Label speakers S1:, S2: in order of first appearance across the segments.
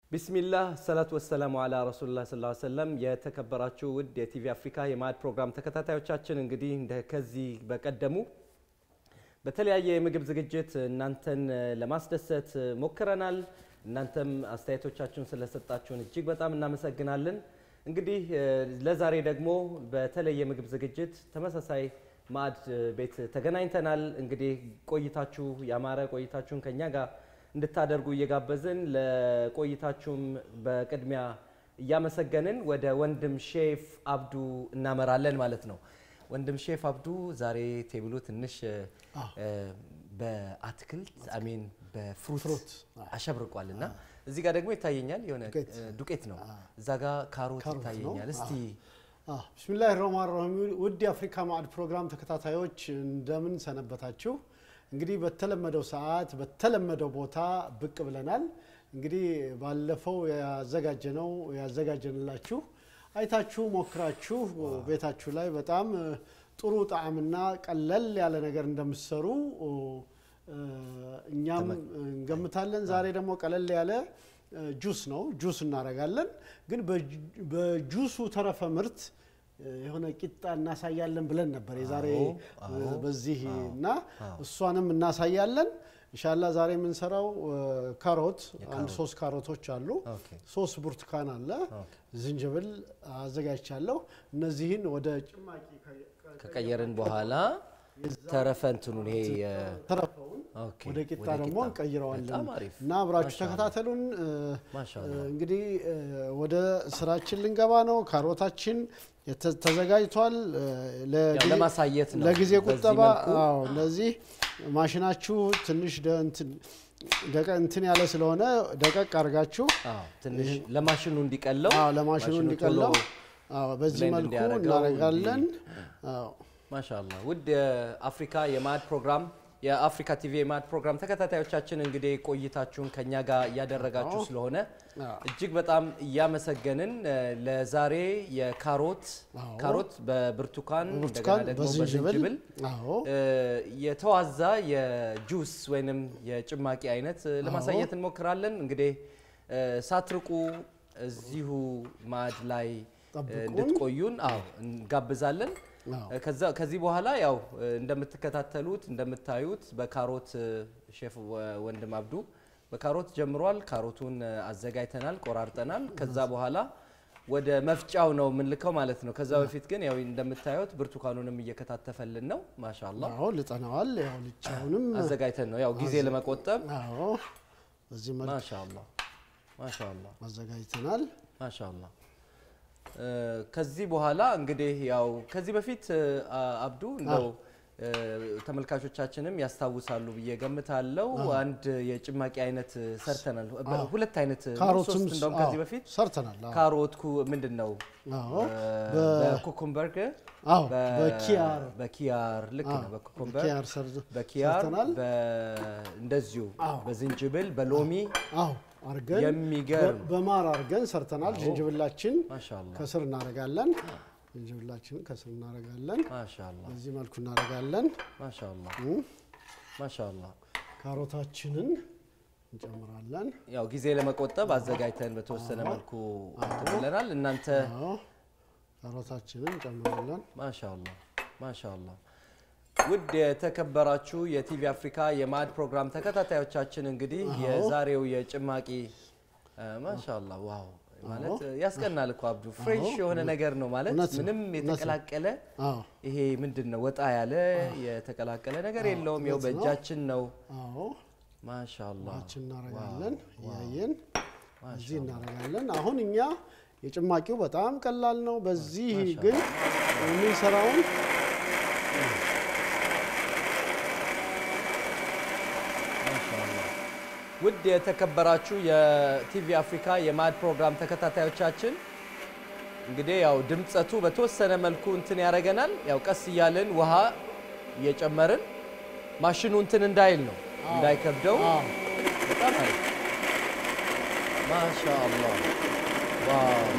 S1: ቢስሚላህ ሰላቱ ወሰላሙ አላ ረሱሉላህ ሰለላሁ ዐለይሂ ወሰለም። የተከበራችሁ ውድ የቲቪ አፍሪካ የማዕድ ፕሮግራም ተከታታዮቻችን እንግዲህ እንደ ከዚህ በቀደሙ በተለያየ የምግብ ዝግጅት እናንተን ለማስደሰት ሞክረናል። እናንተም አስተያየቶቻችሁን ስለሰጣችሁን እጅግ በጣም እናመሰግናለን። እንግዲህ ለዛሬ ደግሞ በተለየ ምግብ ዝግጅት ተመሳሳይ ማዕድ ቤት ተገናኝተናል። እንግዲህ ቆይታችሁ ያማረ ቆይታችሁን ከኛ ጋር እንድታደርጉ እየጋበዝን ለቆይታችሁም በቅድሚያ እያመሰገንን ወደ ወንድም ሼፍ አብዱ እናመራለን ማለት ነው። ወንድም ሼፍ አብዱ ዛሬ ቴብሉ ትንሽ በአትክልት አሜን በፍሩት አሸብርቋል እና እዚህ ጋር ደግሞ ይታየኛል የሆነ ዱቄት ነው። እዛ ጋር ካሮት ይታየኛል። እስቲ
S2: ብስሚላህ ረህማን ረሂም ውድ የአፍሪካ ማዕድ ፕሮግራም ተከታታዮች እንደምን ሰነበታችሁ? እንግዲህ በተለመደው ሰዓት በተለመደው ቦታ ብቅ ብለናል። እንግዲህ ባለፈው ያዘጋጀነው ያዘጋጀንላችሁ አይታችሁ ሞክራችሁ ቤታችሁ ላይ በጣም ጥሩ ጣዕምና ቀለል ያለ ነገር እንደምትሰሩ እኛም እንገምታለን። ዛሬ ደግሞ ቀለል ያለ ጁስ ነው። ጁስ እናደርጋለን። ግን በጁሱ ተረፈ ምርት የሆነ ቂጣ እናሳያለን ብለን ነበር የዛሬ በዚህ እና እሷንም እናሳያለን። እንሻላ ዛሬ የምንሰራው ካሮት አንድ ሶስት ካሮቶች አሉ፣ ሶስት ብርቱካን አለ፣ ዝንጅብል አዘጋጅቻለሁ። እነዚህን ወደ ጭማቂ
S1: ከቀየርን በኋላ ተረፈ እንትኑን ይሄ
S2: ተረፈውን ወደ ቂጣ ደግሞ እንቀይረዋለን እና አብራችሁ ተከታተሉን። እንግዲህ ወደ ስራችን ልንገባ ነው። ካሮታችን ተዘጋጅቷል።
S1: ለማሳየት ነው
S2: ለጊዜ ቁጠባ እነዚህ ማሽናችሁ ትንሽ ደቀ እንትን ያለ ስለሆነ ደቀቅ አድርጋችሁ
S1: ትንሽ ለማሽኑ እንዲቀለው
S2: ለማሽኑ እንዲቀለው በዚህ መልኩ እናደርጋለን።
S1: ማሻላ ውድ የአፍሪካ የማዕድ ፕሮግራም የአፍሪካ ቲቪ የማዕድ ፕሮግራም ተከታታዮቻችን እንግዲህ ቆይታችሁን ከኛ ጋር እያደረጋችሁ ስለሆነ እጅግ በጣም እያመሰገንን ለዛሬ የካሮት ካሮት በብርቱካን እንደገና ደግሞ በዝንጅብል የተዋዛ የጁስ ወይንም የጭማቂ አይነት ለማሳየት እንሞክራለን። እንግዲህ ሳትርቁ እዚሁ ማዕድ ላይ እንድትቆዩን አዎ እንጋብዛለን። ከዚህ በኋላ ያው እንደምትከታተሉት እንደምታዩት በካሮት ሼፍ ወንድም አብዱ በካሮት ጀምሯል። ካሮቱን አዘጋጅተናል፣ ቆራርጠናል። ከዛ በኋላ ወደ መፍጫው ነው የምንልከው ማለት ነው። ከዛ በፊት ግን ያው እንደምታዩት ብርቱካኑንም እየከታተፈልን ነው። ማሻላ
S2: አዎ ልጠነዋል። ያው ልጫውንም
S1: አዘጋጅተን ነው ያው ጊዜ ለመቆጠብ
S2: አዎ በዚህ መልክ
S1: ማሻላ ማሻላ
S2: አዘጋጅተናል።
S1: ማሻላ ከዚህ በኋላ እንግዲህ ያው ከዚህ በፊት አብዱ እንደው ተመልካቾቻችንም ያስታውሳሉ ብዬ ገምታለው። አንድ የጭማቂ አይነት ሰርተናል። ሁለት አይነት
S2: ካሮትም
S1: ሶስት እንደውም ከዚህ በፊት
S2: ሰርተናል።
S1: ካሮት ምንድን ነው በኮኮምበር
S2: አዎ በኪያር
S1: በኪያር ልክ ነው። በኮኮምበር
S2: በኪያር ሰርዝ-
S1: በኪያር
S2: ሰርተናል።
S1: እንደዚሁ በዝንጅብል በሎሚ
S2: አዎ አርገን
S1: የሚገርም
S2: በማር አርገን ሰርተናል። ዝንጅብላችን
S1: ማሻላ
S2: ከስር እናደርጋለን። ዝንጅብላችንን ከስር እናደርጋለን።
S1: ማሻላ
S2: በዚህ መልኩ እናደርጋለን።
S1: ማሻላ ማሻላ
S2: ካሮታችንን እንጨምራለን።
S1: ያው ጊዜ ለመቆጠብ አዘጋጅተን በተወሰነ መልኩ እንትን ብለናል። እናንተ
S2: አዎ ካሮታችንን እንጨምራለን።
S1: ማሻላ ማሻላ ውድ የተከበራችሁ የቲቪ አፍሪካ የማዕድ ፕሮግራም ተከታታዮቻችን እንግዲህ የዛሬው የጭማቂ ማሻላ ዋው ማለት ያስቀናል እኮ አብዱ ፍሬሽ የሆነ ነገር ነው ማለት
S2: እውነት ነው፣
S1: ምንም የተቀላቀለ
S2: አዎ
S1: ይሄ ምንድን ነው ወጣ ያለ የተቀላቀለ ነገር የለውም። ያው በእጃችን ነው።
S2: አዎ
S1: ማሻላ
S2: ችን እናደርጋለን። እያየን እዚህ እናደርጋለን። አሁን እኛ የጭማቂው በጣም ቀላል ነው። በዚህ ግን የምንሰራውን
S1: ውድ የተከበራችሁ የቲቪ አፍሪካ የማዕድ ፕሮግራም ተከታታዮቻችን እንግዲህ ያው ድምጸቱ በተወሰነ መልኩ እንትን ያደርገናል። ያው ቀስ እያልን ውሃ እየጨመርን ማሽኑ እንትን እንዳይል ነው እንዳይከብደው። በጣም አሪፍ ማሻአላ ዋው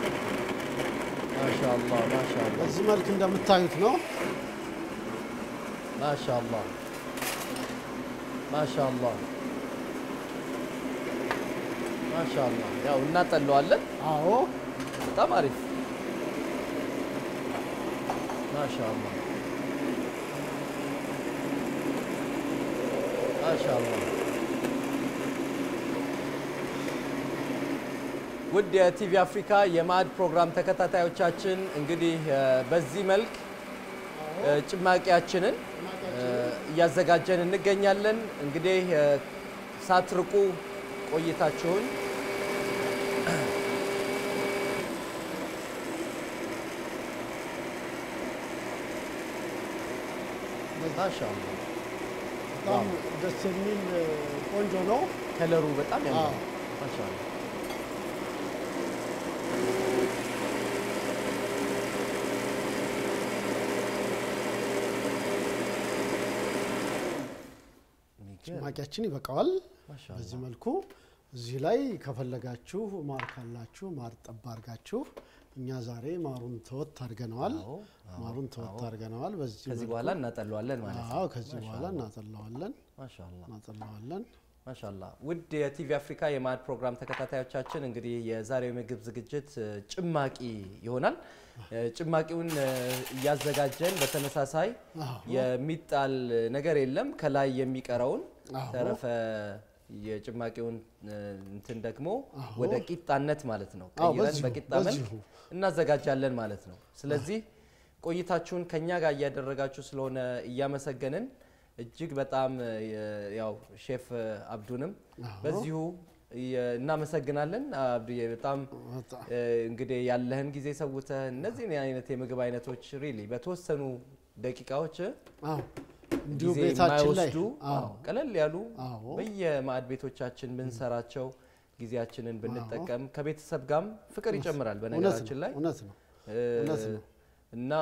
S1: ማሻአላ ማሻአላ
S2: በዚህ መልክ እንደምታዩት ነው።
S1: ማሻአላ ማሻአላ ማሻአላ ያው እናጠለዋለን።
S2: አዎ
S1: በጣም አሪፍ ማሻአላ ማሻአላ። ውድ የቲቪ አፍሪካ የማዕድ ፕሮግራም ተከታታዮቻችን እንግዲህ እ፣ በዚህ መልክ እ፣ ጭማቂያችንን እ፣ እያዘጋጀን እንገኛለን። እንግዲህ እ፣ ሳትርቁ ቆይታችሁን ማሻአላ
S2: በጣም ደስ የሚል እ፣ ቆንጆ ነው።
S1: ከለሩ በጣም ያምራል።
S2: አዎ።
S1: ማሻአላ የሚገርም
S2: ጭማቂያችን ይበቃዋል።
S1: ማሻአላ
S2: በዚህ መልኩ እዚህ ላይ ከፈለጋችሁ ማር ካላችሁ ማር ጠብ አድርጋችሁ እኛ ዛሬ ማሩን ተወት አድርገነዋል።
S1: አዎ፣ አዎ፣
S2: ማሩን ተወት አድርገነዋል። በዚህ
S1: ከዚህ
S2: መልኩ
S1: በኋላ እናጠለዋለን ማለት ነው።
S2: አዎ፣ ከዚህ በኋላ እናጠለዋለን
S1: ማሻአላ
S2: እናጠለዋለን።
S1: ማሻአላ ውድ የቲቪ አፍሪካ የማዕድ ፕሮግራም ተከታታዮቻችን እንግዲህ የዛሬው የምግብ ዝግጅት እ፣ ጭማቂ ይሆናል። እ፣ ጭማቂውን እ፣ እያዘጋጀን በተመሳሳይ
S2: አዎ።
S1: የሚጣል ነገር የለም። ከላይ የሚቀረውን
S2: አዎ።
S1: ተረፈ የጭማቂውን እ፣ እንትን ደግሞ
S2: አዎ።
S1: ወደ ቂጣነት ማለት ነው
S2: አዎ፣
S1: ቀይረን
S2: በዚሁ፣
S1: በቂጣ መልክ
S2: በዚሁ።
S1: እናዘጋጃለን ማለት ነው። ስለዚህ ቆይታችሁን ከኛ ጋር እያደረጋችሁ ስለሆነ እያመሰገንን እጅግ በጣም እ፣ ያው ሼፍ አብዱንም
S2: አዎ።
S1: በዚሁ የ- እናመሰግናለን። አብዱዬ በጣም
S2: በጣም
S1: እ፣ እንግዲህ ያለህን ጊዜ ሰውተህ እነዚህን አይነት የምግብ አይነቶች ሪሊ በተወሰኑ ደቂቃዎች
S2: አዎ፣ እንዲሁ
S1: ጊዜ
S2: ቤታችን ላይ
S1: የማይወስዱ
S2: አዎ፣
S1: አዎ፣ ቀለል ያሉ
S2: አዎ፣
S1: በየማዕድ ቤቶቻችን ብንሰራቸው ጊዜያችንን ብንጠቀም ከቤተሰብ ጋርም ፍቅር ይጨምራል።
S2: እውነት
S1: በነገራችን
S2: ነው
S1: ላይ
S2: እውነት ነው።
S1: እ፣
S2: እውነት ነው።
S1: እና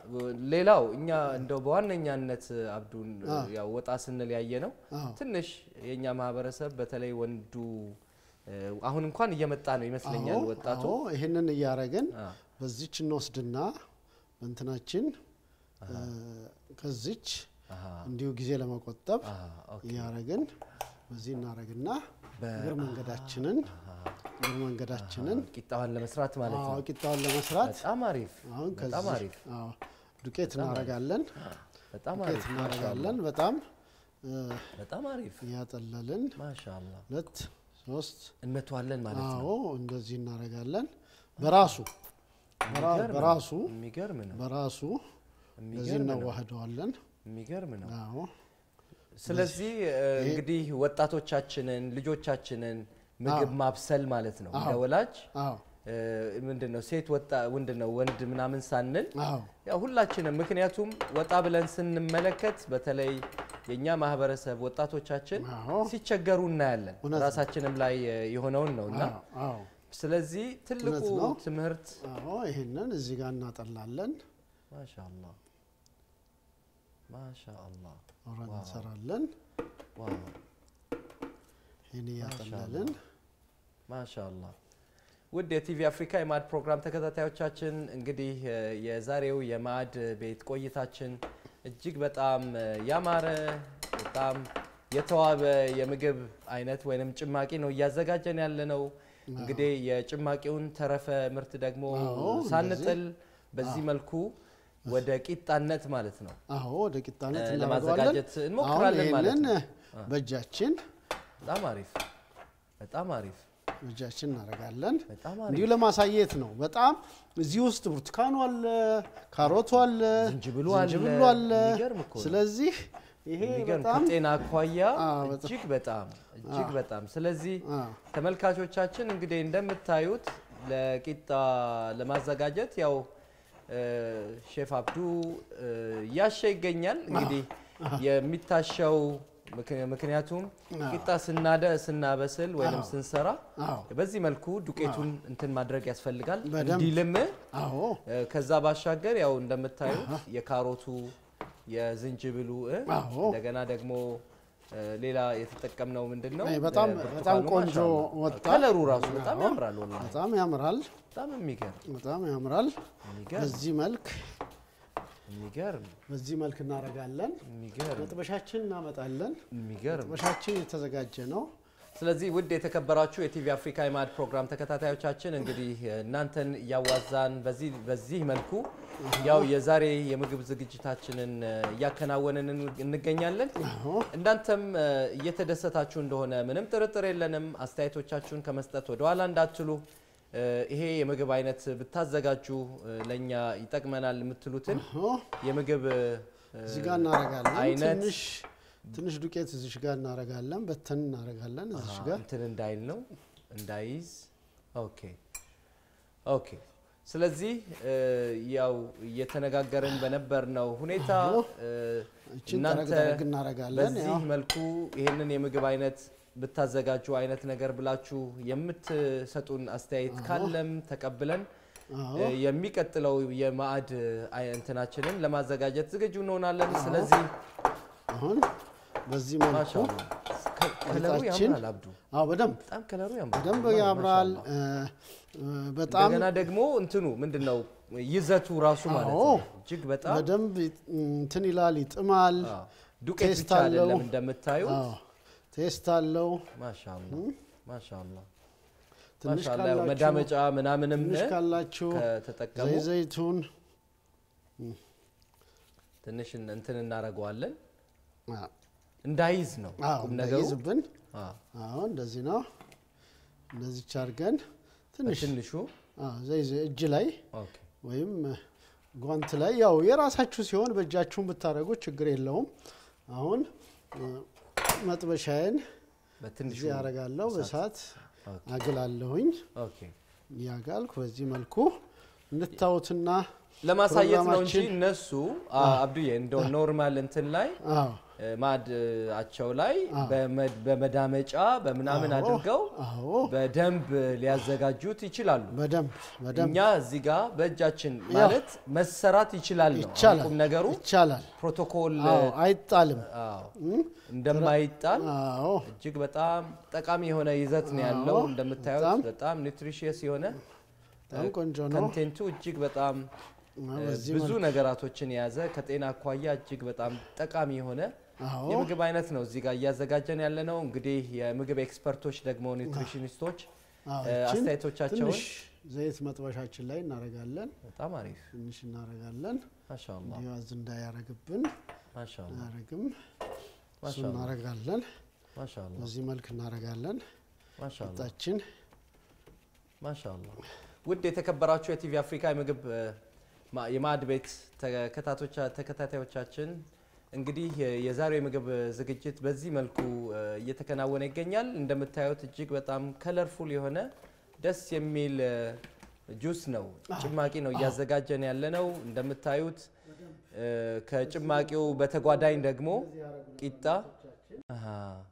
S1: ሌላው እኛ እንደው በዋነኛነት አብዱን
S2: አዎ።
S1: ያው ወጣ ስንል ያየ ነው
S2: አዎ።
S1: ትንሽ የእኛ ማህበረሰብ በተለይ ወንዱ እ፣ አሁን እንኳን እየመጣ ነው ይመስለኛል
S2: አዎ፣
S1: ወጣቱ
S2: አዎ፣ ይህንን እያረግን
S1: አ፣
S2: በዚች እንወስድና በእንትናችን እ፣ ከዚች
S1: አሃ፣
S2: እንዲሁ ጊዜ ለመቆጠብ
S1: አሃ፣ ኦኬ።
S2: እያረግን በዚህ እናረግና
S1: በ-
S2: እግር መንገዳችንን እግር መንገዳችንን
S1: ቂጣዋን ለመስራት ማለት
S2: አዎ
S1: ነው።
S2: ቂጣውን ለመስራት
S1: በጣም አሪፍ
S2: አሁን
S1: በጣም
S2: ከዚህ
S1: አሪፍ
S2: አዎ ዱቄት እናረጋለን
S1: በጣም
S2: ዱቄት
S1: አሪፍ
S2: እናረጋለን በጣም እ፣
S1: በጣም አሪፍ
S2: እያጠለልን
S1: ማሻአላ
S2: ሁለት ሶስት
S1: እንመቷለን ማለት ነው።
S2: አዎ እንደዚህ እናረጋለን በራሱ በራ-
S1: የሚገርም ነው።
S2: በራሱ
S1: የሚገርም ነው።
S2: በራሱ እንደዚህ
S1: የሚገርም ነው።
S2: እናዋህደዋለን
S1: የሚገርም ነው።
S2: አዎ
S1: ስለዚህ እ፣ እንግዲህ ወጣቶቻችንን ልጆቻችንን ምግብ ማብሰል ማለት ነው እንደ ወላጅ
S2: አዎ
S1: እ፣ ምንድን ነው ሴት ወጣ ምንድን ነው ወንድ ምናምን ሳንል
S2: አዎ
S1: ያው ሁላችንም ምክንያቱም ወጣ ብለን ስንመለከት በተለይ የእኛ ማህበረሰብ ወጣቶቻችን
S2: አዎ
S1: ሲቸገሩ እናያለን።
S2: እውነት ነው።
S1: ራሳችንም ላይ እ፣ የሆነውን ነው እና
S2: አዎ አዎ
S1: ስለዚህ ትልቁ
S2: እውነት ነው።
S1: ትምህርት
S2: አዎ ይሄንን እዚህ ጋር እናጠላለን
S1: ማሻአላ ማሻአላ
S2: አብረን
S1: ዋው።
S2: እንሰራለን
S1: ዋው
S2: ይህን እያጠለልን
S1: ማሻአላ ውድ የቲቪ አፍሪካ የማዕድ ፕሮግራም ተከታታዮቻችን እንግዲህ እ፣ የዛሬው የማዕድ ቤት ቆይታችን እጅግ በጣም እ፣ ያማረ በጣም የተዋበ የምግብ አይነት ወይንም ጭማቂ ነው እያዘጋጀን ያለ ነው። እንግዲህ የጭማቂውን ተረፈ ምርት ደግሞ
S2: አዎ፣
S1: ሳንጥል በዚህ መልኩ ወደ ቂጣነት ማለት ነው
S2: አዎ ወደ ቂጣነት
S1: እ፣
S2: እናደርገዋለን
S1: ለማዘጋጀት እንሞክራለን
S2: አሁን
S1: ማለት
S2: ይህንን
S1: ነው።
S2: በእጃችን
S1: በጣም አሪፍ በጣም አሪፍ
S2: በእጃችን እናደርጋለን
S1: በጣም
S2: እንዲሁ
S1: አሪፍ
S2: ለማሳየት ነው በጣም እዚህ ውስጥ ብርቱካኑ አለ ካሮቱ አለ
S1: ዝንጅብሉ አለ።
S2: ዝንጅብሉ አለ
S1: የሚገርም እኮ ነው።
S2: ስለዚህ ይሄ
S1: የሚገርም
S2: በጣም
S1: ከጤና አኳያ
S2: አዎ፣ በጣም።
S1: እጅግ በጣም እጅግ በጣም ስለዚህ
S2: አዎ፣
S1: ተመልካቾቻችን እንግዲህ እንደምታዩት ለቂጣ ለማዘጋጀት ያው እ፣ ሼፍ አብዱ እ፣ እያሸ ይገኛል። እንግዲህ የሚታሸው ምክ- ምክንያቱም ቂጣ ስናደ ስናበስል ወይም ስንሰራ
S2: አዎ
S1: በዚህ መልኩ ዱቄቱን እንትን ማድረግ ያስፈልጋል
S2: በደንብ።
S1: እንዲልም
S2: አዎ
S1: እ፣ ከዛ ባሻገር ያው እንደምታዩት የካሮቱ የዝንጅብሉ እ፣
S2: አዎ።
S1: እንደገና ደግሞ እ፣ ሌላ የተጠቀምነው ምንድን ነው?
S2: አይ፣ በጣም-
S1: እ፣
S2: በጣም
S1: ብርቱካኑ
S2: ቆንጆ
S1: ማሻአላ።
S2: ወጣ።
S1: ከለሩ ራሱ በጣም
S2: አዎ።
S1: ያምራል። ወላሂ
S2: በጣም ያምራል
S1: በጣም የሚገርም
S2: በጣም ያምራል
S1: የሚገርም
S2: በዚህ መልክ
S1: የሚገርም
S2: በዚህ መልክ እናደርጋለን
S1: የሚገርም
S2: መጥበሻችን እናመጣለን
S1: የሚገርም
S2: መጥበሻችን የተዘጋጀ ነው
S1: ስለዚህ ውድ የተከበራችሁ የቲቪ አፍሪካ የማዕድ ፕሮግራም ተከታታዮቻችን እንግዲህ እናንተን እያዋዛን በዚህ በዚህ መልኩ ያው የዛሬ የምግብ ዝግጅታችንን እያከናወንን እንገኛለን። እናንተም እየተደሰታችሁ እንደሆነ ምንም ጥርጥር የለንም። አስተያየቶቻችሁን ከመስጠት ወደኋላ እንዳትሉ ይሄ የምግብ አይነት ብታዘጋጁ ለእኛ ይጠቅመናል የምትሉትን የምግብ
S2: እዚህ ጋር እናደርጋለን።
S1: አይነት
S2: ትንሽ ትንሽ ዱቄት እዚሽ ጋር እናደርጋለን። በተን እናደርጋለን እዚሽ ጋር
S1: እንትን እንዳይል ነው እንዳይዝ። ኦኬ ኦኬ። ስለዚህ ያው እየተነጋገርን በነበርነው ሁኔታ
S2: እችን
S1: እናንተ
S2: ጠረግ ጠረግ እናደርጋለን።
S1: በዚህ
S2: ያው
S1: መልኩ ይህንን የምግብ አይነት ብታዘጋጁ አይነት ነገር ብላችሁ የምትሰጡን አስተያየት ካለም ተቀብለን
S2: አዎ
S1: የሚቀጥለው የማዕድ አይ- እንትናችንን ለማዘጋጀት ዝግጁ እንሆናለን። ስለዚህ
S2: አሁን በዚህ መልኩ
S1: ማሻአላ ከ- ከለሩ
S2: ሊጣችን
S1: ያምራል። አብዱ
S2: አዎ በደንብ
S1: በጣም ከለሩ ያምራል።
S2: በደንብ
S1: ማ-
S2: ያምራል።
S1: ማሻአላ።
S2: እ፣ እ፣ በጣም
S1: እንደገና ደግሞ እንትኑ ምንድን ነው ይዘቱ ራሱ ማለት
S2: አዎ።
S1: ነው እጅግ በጣም
S2: በደንብ ይጥ- እንትን ይላል፣ ይጥማል።
S1: አዎ፣ ዱቄት
S2: ቴስት
S1: ብቻ አይደለም
S2: አለው።
S1: እንደምታዩት።
S2: አዎ ቴስት አለው።
S1: ማሻአላ ማሻአላ
S2: ትንሽ
S1: ማሻአላ ያው
S2: ካላችሁ
S1: መዳመጫ ምናምንም
S2: ትንሽ ካላችሁ
S1: ከተጠቀሙ
S2: ዘይ ዘይቱን
S1: ትንሽ እንትን እናደርገዋለን
S2: አዎ፣
S1: እንዳይዝ ነው
S2: አዎ
S1: ቁም ነገሩ።
S2: እንዳይዝብን
S1: አዎ፣
S2: አዎ እንደዚህ ነው። እንደዚች አድርገን ትንሽ
S1: በትንሹ
S2: አዎ፣ ዘይ ዘይ እጅ ላይ
S1: ኦኬ
S2: ወይም ጓንት ላይ ያው የራሳችሁ ሲሆን በእጃችሁን ብታደርጉ ችግር የለውም። አሁን እ፣ መጥበሻዬን
S1: በትንሹ
S2: እዚህ ያደርጋለሁ በእሳት
S1: ኦኬ።
S2: አግላለሁኝ።
S1: ኦኬ
S2: ያጋልኩ በዚህ መልኩ እንድታዩትና
S1: ለማሳየት ነው እንጂ
S2: ፕሮግራማችን-
S1: እነሱ አ- አብዱዬ እንደው ኖርማል እንትን ላይ
S2: አዎ
S1: እ፣ ማዕዳቸው ላይ በመ- በመዳመጫ በምናምን
S2: አዎ፣
S1: አድርገው
S2: አዎ
S1: በደንብ ሊያዘጋጁት ይችላሉ።
S2: በደንብ በደንብ
S1: እኛ እዚህ ጋር በእጃችን ማለት መሰራት ይችላል ነው
S2: ይቻላል
S1: ቁም ነገሩ።
S2: ይቻላል።
S1: ፕሮቶኮል
S2: አዎ አይጣልም።
S1: አዎ፣
S2: እም፣
S1: እንደማይጣል
S2: አዎ
S1: እጅግ በጣም ጠቃሚ የሆነ ይዘት ነው ያለው።
S2: አዎ፣
S1: እንደምታዩት
S2: በጣም
S1: በጣም ኒውትሪሽየስ የሆነ
S2: በጣም ቆንጆ ነው።
S1: ኮንቴንቱ እጅግ በጣም
S2: እና
S1: እ፣
S2: በዚህ
S1: ብዙ
S2: መልኩ
S1: ነገራቶችን የያዘ ከጤና አኳያ እጅግ በጣም ጠቃሚ የሆነ
S2: አዎ
S1: የምግብ አይነት ነው እዚህ ጋር እያዘጋጀን ያለ ነው። እንግዲህ የምግብ ኤክስፐርቶች ደግሞ ኒውትሪሽኒስቶች
S2: አዎ፣
S1: እ፣
S2: ይችን
S1: አስተያየቶቻቸውን
S2: ትንሽ ዘይት መጥበሻችን ላይ እናደርጋለን።
S1: በጣም አሪፍ
S2: ትንሽ እናደርጋለን።
S1: ማሻአላ
S2: እንዲዋዝ እንዳያረግብን
S1: ማሻአላ
S2: አያረግም። እሱ
S1: ማሻአላ
S2: እናደርጋለን።
S1: ማሻአላ
S2: በዚህ መልክ እናደርጋለን።
S1: ማሻአላ
S2: ጣችን
S1: ማሻአላ ውድ የተከበራችሁ የቲቪ አፍሪካ የምግብ እ፣ ማ- የማዕድ ቤት ተከታቶቻ- ተከታታዮቻችን እንግዲህ የ- የዛሬው የምግብ ዝግጅት በዚህ መልኩ እ፣ እየተከናወነ ይገኛል። እንደምታዩት እጅግ በጣም ከለርፉል የሆነ ደስ የሚል እ፣ ጁስ ነው፣ ጭማቂ ነው እያዘጋጀን ያለ ነው። እንደምታዩት እ፣ ከጭማቂው በተጓዳኝ ደግሞ ቂጣ አሃ፣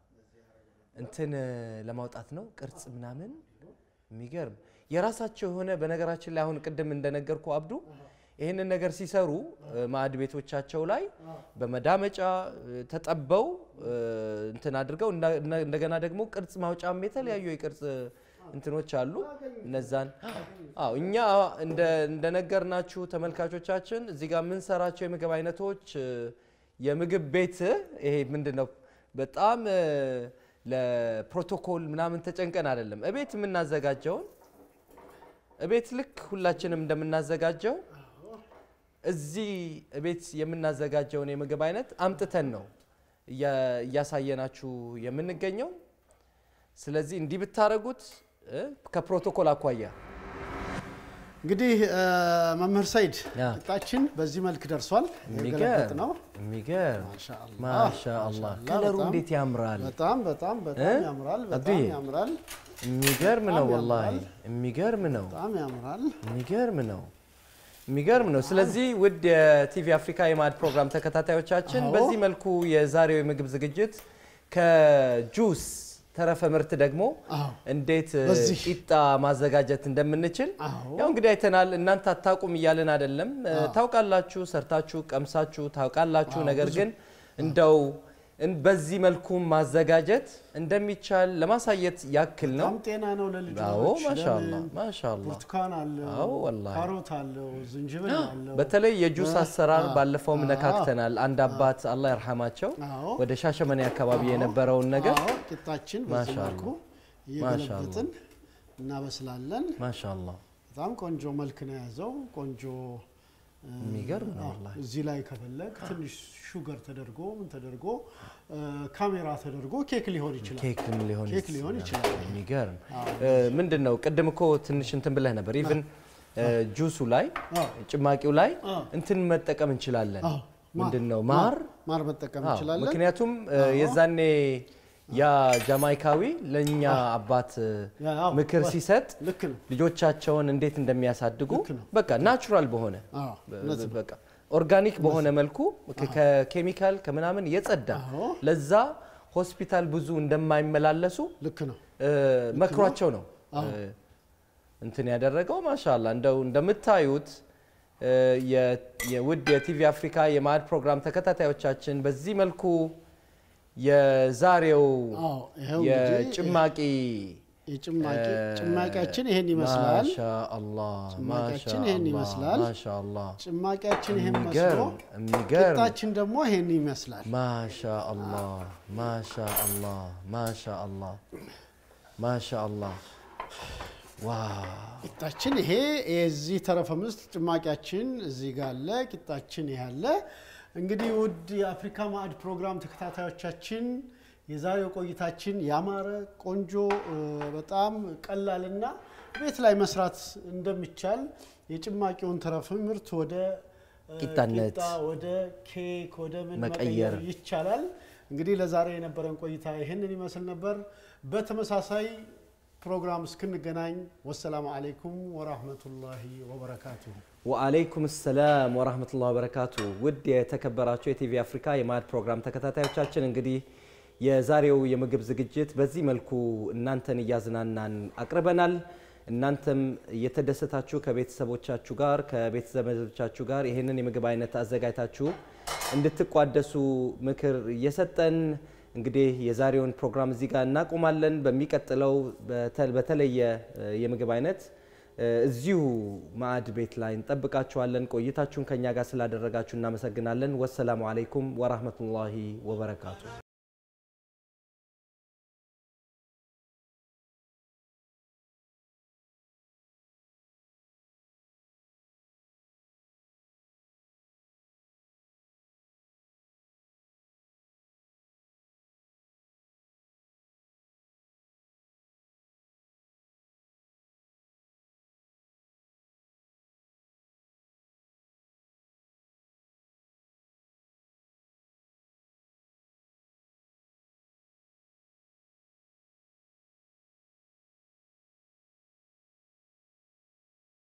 S1: እንትን እ፣ ለማውጣት ነው ቅርጽ ምናምን የሚገርም የራሳቸው የሆነ በነገራችን ላይ አሁን ቅድም እንደነገርኩ አብዱ ይህንን ነገር ሲሰሩ እ፣ ማዕድ ቤቶቻቸው ላይ በመዳመጫ እ፣ ተጠበው እ፣ እንትን አድርገው እንዳ- እና- እንደገና ደግሞ ቅርጽ ማውጫም የተለያዩ የቅርጽ እንትኖች አሉ። እነዛን አዎ እኛ እንደ እንደነገርናችሁ ተመልካቾቻችን እዚህ ጋር የምንሰራቸው የምግብ አይነቶች እ፣ የምግብ ቤት ይሄ ምንድን ነው በጣም እ፣ ለፕሮቶኮል ምናምን ተጨንቀን አይደለም እቤት የምናዘጋጀውን እቤት ልክ ሁላችንም እንደምናዘጋጀው እዚህ እቤት የምናዘጋጀውን የምግብ አይነት አምጥተን ነው እያ- እያሳየናችሁ የምንገኘው። ስለዚህ እንዲህ ብታደርጉት እ፣ ከፕሮቶኮል አኳያ
S2: እንግዲህ እ፣ መምህር ሰይድ
S1: ያ።
S2: ቂጣችን በዚህ መልክ ደርሷል። የገለበጥ
S1: የሚገርም
S2: ነው።
S1: የሚገርም
S2: ማሻአላህ፣
S1: ማሻአላህ
S2: ማሻአላህ፣
S1: ከለሩ
S2: በጣም-
S1: እንዴት ያምራል!
S2: በጣም በጣም በጣም
S1: እ?
S2: ያምራል። በጣም
S1: አብዱዬ።
S2: ያምራል።
S1: የሚገርም ነው
S2: በጣም
S1: ወላሂ
S2: ያምራል።
S1: የሚገርም ነው
S2: በጣም ያምራል።
S1: የሚገርም ነው የሚገርም ነው። ስለዚህ ውድ የቲቪ አፍሪካ የማዕድ ፕሮግራም ተከታታዮቻችን
S2: አዎ።
S1: በዚህ መልኩ የዛሬው የምግብ ዝግጅት ከጁስ ተረፈ ምርት ደግሞ
S2: አዎ
S1: እንዴት እ,
S2: በዚህ
S1: ቂጣ ማዘጋጀት እንደምንችል
S2: አዎ
S1: ያው እንግዲህ አይተናል። እናንተ አታውቁም እያልን አይደለም፣ እ, ታውቃላችሁ፣ ሰርታችሁ ቀምሳችሁ ታውቃላችሁ።
S2: አዎ፣
S1: ነገር
S2: ብዙ።
S1: ግን እንደው እን- በዚህ መልኩ ማዘጋጀት እንደሚቻል ለማሳየት ያክል ነው።
S2: በጣም ጤና ነው ለልጆች።
S1: አዎ ማሻአላ
S2: ለምን?
S1: ማሻአላ።
S2: ብርቱካን አለው፣
S1: አዎ ወላሂ።
S2: ካሮት አለው፣ ዝንጅብል አለው።
S1: በተለይ የጁስ አሰራር
S2: አዎ፣
S1: ባለፈውም
S2: አዎ።
S1: ነካክተናል። አንድ አባት አላህ ይርሐማቸው
S2: አዎ
S1: ወደ ሻሸመኔ አካባቢ የነበረውን ነገር
S2: አዎ ቂጣችን በዚህ
S1: ማሻአላ።
S2: መልኩ እየገለበጥን እናበስላለን።
S1: ማሻአላ
S2: በጣም ቆንጆ መልክ ነው የያዘው። ቆንጆ እ፣
S1: የሚገርም ነው
S2: አዎ፣
S1: ወላሂ።
S2: እዚህ ላይ ከፈለግ ትንሽ ሹገር ተደርጎ ምን ተደርጎ እ፣ ካሜራ ተደርጎ ኬክ ሊሆን ይችላል።
S1: ኬክም ሊሆን
S2: ኬክ ሊሆን ይችላል።
S1: የሚገርም
S2: አዎ።
S1: ምንድን ነው ቅድም እኮ ትንሽ እንትን ብለህ ነበር። ኢቭን ጁሱ ላይ
S2: አዎ።
S1: ጭማቂው ላይ
S2: አዎ።
S1: እንትን መጠቀም እንችላለን።
S2: አዎ፣
S1: ምንድን ነው ማር
S2: ማር መጠቀም
S1: አዎ፣
S2: እንችላለን።
S1: ምክንያቱም እ፣ የዛኔ ያ ጃማይካዊ ለእኛ አባት እ፣
S2: ያ፣ አዎ፣
S1: ምክር
S2: ወ-
S1: ሲሰጥ
S2: ልክ ነው።
S1: ልጆቻቸውን እንዴት እንደሚያሳድጉ
S2: ልክ ነው።
S1: በቃ ናቹራል በሆነ
S2: አዎ፣ እውነት ነው።
S1: በቃ ኦርጋኒክ በሆነ መልኩ ከ- ከኬሚካል ከምናምን የጸዳ
S2: አዎ።
S1: ለዛ ሆስፒታል ብዙ እንደማይመላለሱ
S2: ልክ ነው።
S1: እ፣ መክሯቸው ነው እ፣ እንትን ያደረገው። ማሻላ እንደው እንደምታዩት እ፣ የ- የውድ የቲቪ አፍሪካ የማዕድ ፕሮግራም ተከታታዮቻችን በዚህ መልኩ የዛሬው
S2: አዎ፣ ይኸው እንግዲህ
S1: የጭማቂ
S2: የጭማቂ ጭማቂያችን ይሄን ይመስላል።
S1: ማሻአላህ
S2: ጭማቂያችን ይሄን ይመስላል።
S1: ማሻአላህ
S2: ጭማቂያችን ይሄን መስሎ
S1: የሚገርም የሚገርም
S2: ቂጣችን ደግሞ ይሄን ይመስላል።
S1: ማሻአላህ ማሻአላህ ማሻአላህ ማሻአላህ ዋው
S2: ቂጣችን ይሄ የዚህ ተረፈ ምስጥ ጭማቂያችን እዚህ ጋር አለ። ቂጣችን ይሄ አለ። እንግዲህ ውድ የአፍሪካ ማዕድ ፕሮግራም ተከታታዮቻችን የዛሬው ቆይታችን ያማረ ቆንጆ እ፣ በጣም ቀላልና ቤት ላይ መስራት እንደሚቻል የጭማቂውን ተረፈ ምርት ወደ እ፣
S1: ቂጣነት
S2: ቂጣ ወደ ኬክ ወደ ምን
S1: መቀየር
S2: መቀየር ይቻላል። እንግዲህ ለዛሬ የነበረን ቆይታ ይህንን ይመስል ነበር። በተመሳሳይ ፕሮግራም እስክንገናኝ ወሰላሙ አለይኩም ወራህመቱላሂ ወበረካቱሁ።
S1: ወአለይኩም ሰላም ወራህመቱላሂ ወበረካቱ። ውድ የተከበራችሁ የቲቪ አፍሪካ የማዕድ ፕሮግራም ተከታታዮቻችን እንግዲህ የዛሬው የምግብ ዝግጅት በዚህ መልኩ እናንተን እያዝናናን አቅርበናል። እናንተም እየተደሰታችሁ ከቤተሰቦቻችሁ ጋር ከቤተ ዘመዶቻችሁ ጋር ይህንን የምግብ አይነት አዘጋጅታችሁ እንድትቋደሱ ምክር እየሰጠን እንግዲህ የዛሬውን ፕሮግራም እዚህ ጋር እናቆማለን። በሚቀጥለው በተ- በተለየ እ፣ የምግብ አይነት እ፣ እዚሁ ማዕድ ቤት ላይ እንጠብቃችኋለን። ቆይታችሁን ከኛ ጋር ስላደረጋችሁ እናመሰግናለን። ወሰላሙ አለይኩም ወራህመቱላሂ ወበረካቱ።